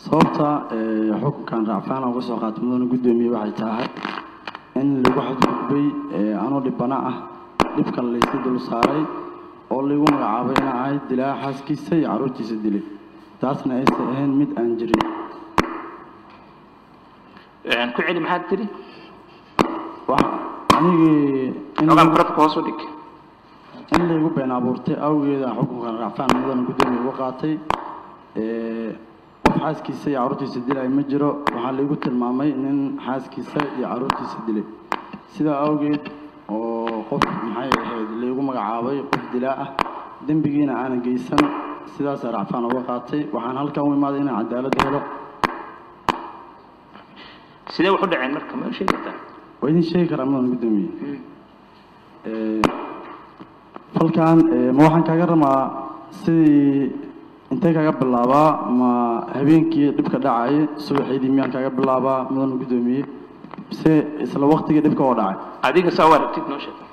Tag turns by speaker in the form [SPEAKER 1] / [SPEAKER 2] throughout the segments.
[SPEAKER 1] sababta xukunkan raacfaan uga soo qaatay mudana guddoomiye waxay tahay in lagu xadgudbay anoo dhibana ah dhibkan layska dul saaray oo laygu magacaabay ina ahayd dilaa xaaskiisa iyo carruurtiisa dilay taasna aysan ahayn mid aan jirin
[SPEAKER 2] ku celi maxaad tiri
[SPEAKER 1] anigii in
[SPEAKER 2] xogaan barafka hoos u dhig
[SPEAKER 1] in laygu been abuurtay awgeeda xukunkan raacfaan mudana guddoomiye uga qaatay qof xaaskiisa iyo carruurtiisa dilay ma jiro waxaa laygu tilmaamay nin xaaskiisa iyo carruurtiisa dilay sidaa awgeed oo qof maxay ahayd laygu magacaabay qof dilaa ah dembigiina aanan geysan sidaasaa racfaan uga qaatay waxaan halkan u imaaday inaan cadaalad helo
[SPEAKER 2] sidee wax u dhaceen marka ma sheegi kartaa
[SPEAKER 1] waa idin sheegi karaa mudan guddoomiye falkan ma waxaan kaaga rabaa sidii intee kaaga bilaabaa ma habeenkii dhibka dhacay subaxeydii miyaan kaaga bilaabaa mudan guddoomiye mise isla waqtigii dhibka oo dhacay
[SPEAKER 2] adiga saa u aragtid noo sheeg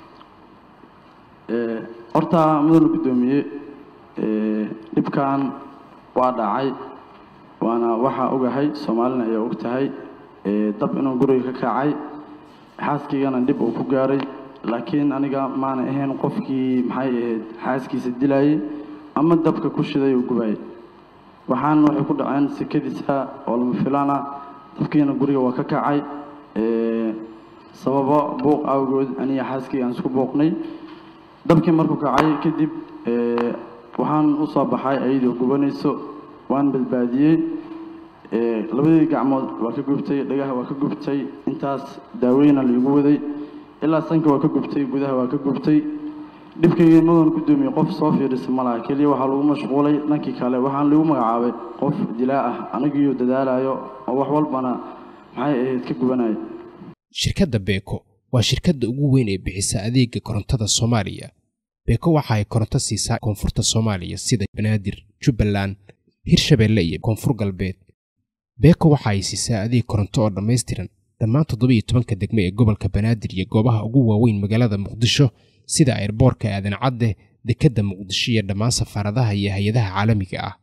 [SPEAKER 1] horta mudan guddoomiye dhibkan waa dhacay waana waxaa ogahay soomaalina ayaa og tahay dab inuu guriga ka kacay xaaskiigana dhib uu ku gaaray laakiin aniga maana ahayn qofkii maxay ahayd xaaskiisa dilayay ama dabka ku shiday oo gubayay waxaan waxay ku dhaceen sekadiisa oo lama filaana dabkiina guriga waa ka kacay sababo buuq awgood aniga xaaskii aan isku buuqnay dabkii markuu kacay kadib waxaan u soo baxay ayadoo gubanayso waan badbaadiyey labadii gacmood waa ka gubtay dhagaha waa ka gubtay intaas daaweyna laigu waday ilaa sanka waa ka gubtay gudaha waa ka gubtay dhibkaygii mudan guddoomiye qof soo fiirisa malaha keliya waxaa lagu mashquulay dhankii kale waxaan lagu magacaabay qof dilaa ah anigiiyo dadaalayo oo wax walbana maxay ahayd ka gubanaya
[SPEAKER 3] shirkadda beeko waa shirkadda ugu weyn ee bixisa adeega korontada soomaaliya beeko waxa ay koronto siisaa koonfurta soomaaliya sida banaadir jubbaland hirshabeelle iyo koonfur galbeed beeko waxa ay siisaa adeeg koronto oo dhammaystiran dhammaan toddobiiyo tobanka degme ee gobolka banaadir iyo goobaha ugu waaweyn magaalada muqdisho sida airboorka aadan cadde dekedda muqdisho iyo dhammaan safaaradaha iyo hay-adaha caalamiga ah